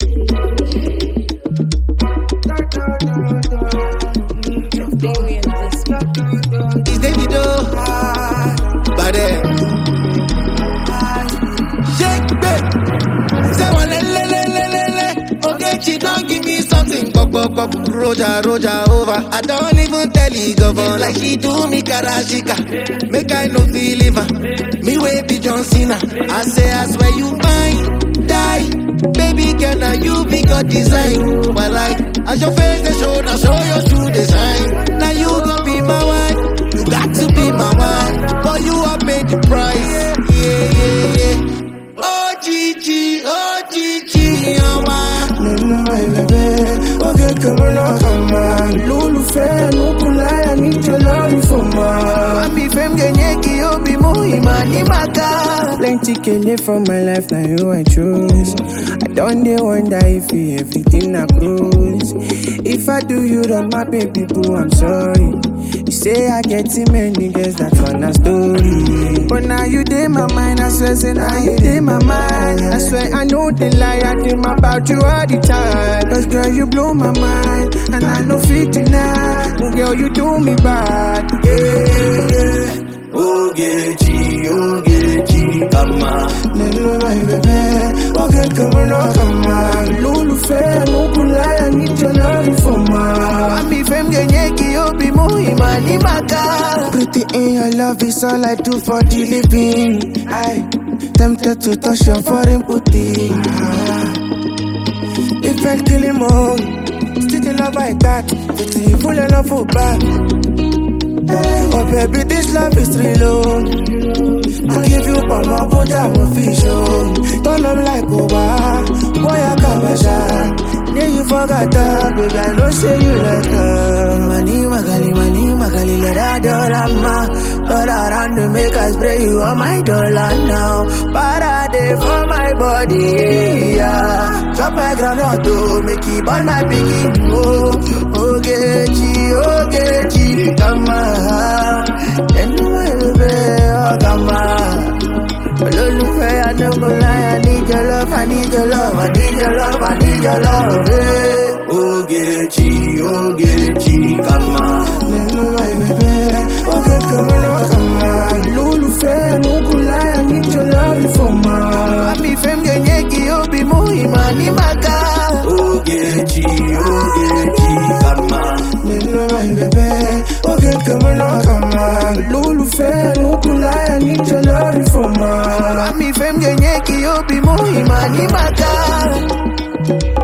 Damian this It's Davido. Bade. Shake babe. Say one le le le le le le. Okay, she don't give me something. Pop pop pop. Roja roja over. I don't even tell you govern like she do me karashika. Make I no feel liver. Me way be John Cena. I say I swear you mine. Die. Baby girl, now you be God design. But like, as your face they show, now show your true design. Now you gon' be my wife. You got to be my wife. But you have paid the price. Yeah, yeah, yeah. Oh, Gigi, oh, Gigi, oh, my. Nínú ẹ̀bẹ̀bẹ̀, oge kẹ̀mọ́ náà kàn máa. Lólùfẹ́ Nukulaya níjọ lórí fòmà. Mami fem gẹ̀yẹ́ kí ó bí mú ìmọ̀ ní màkà. Plenty kele for my life, na you I choose. I don dey wonder if you everything na cruise. If I do you wrong, my baby boo, I'm sorry. You say I get too many girls, that's one a story. But now you dey my mind, I swear, say now you dey my mind. I swear I know the lie, I dream about you all the time. Cause girl, you blow my mind, and I know fit deny. Oh, girl, you do me bad. Yeah, yeah. Ogechi, Ogechi, kama Nínú ẹ̀bẹ̀bẹ̀, ọ̀gẹ̀ kẹ̀mọ́ náà kàn máa. Lólùfẹ́ Nukulaya níjọ lórí fòmà. Mami fem gẹ̀yẹ́ kí ó bí mú ìmọ̀ ní màkà. Pretty in your love is all I do for the living. I tempted to touch your foreign booty. Ìfẹ́ kìlì mọ́, still the love I got. Tètè ìfúnlẹ̀ lọ fò back. Oh baby, this love is real. oh. I give you mama, put out my fish on. Turn up like Oba, boy I come a shot. Yeah, you forgot that, baby. I know say you like her. Money, magali, money, magali, let her dollar ma. All around to make us spray you on my dollar now. Parade for my body, yeah. Drop my granite to make it burn my biggie. Oh, Ogechi, Ogechi, come on. Anyway, baby, oh, come on. Olólùfẹ́ Adébọ̀láyà need your love, I need your love, I need your love, I need your love. eh. Ogechi, Ogechi, kama Nínú ẹ̀bẹ̀bẹ̀, ọ̀gẹ̀ kẹ̀mọ́ náà kàn máa. Lólùfẹ́ Nukulaya need your love for ma. Mami fem gẹ̀yẹ́ kí ó bí mú ìmọ̀ ní màkà. Ogechi, Ogechi, kama Nínú ẹ̀bẹ̀bẹ̀, ọ̀gẹ̀ kẹ̀mọ́ náà kàn máa. Lólùfẹ́ Nukulaya need your love for ma. Mami fem gẹ̀yẹ́ kí ó bí mú ìmọ̀ ní màkà.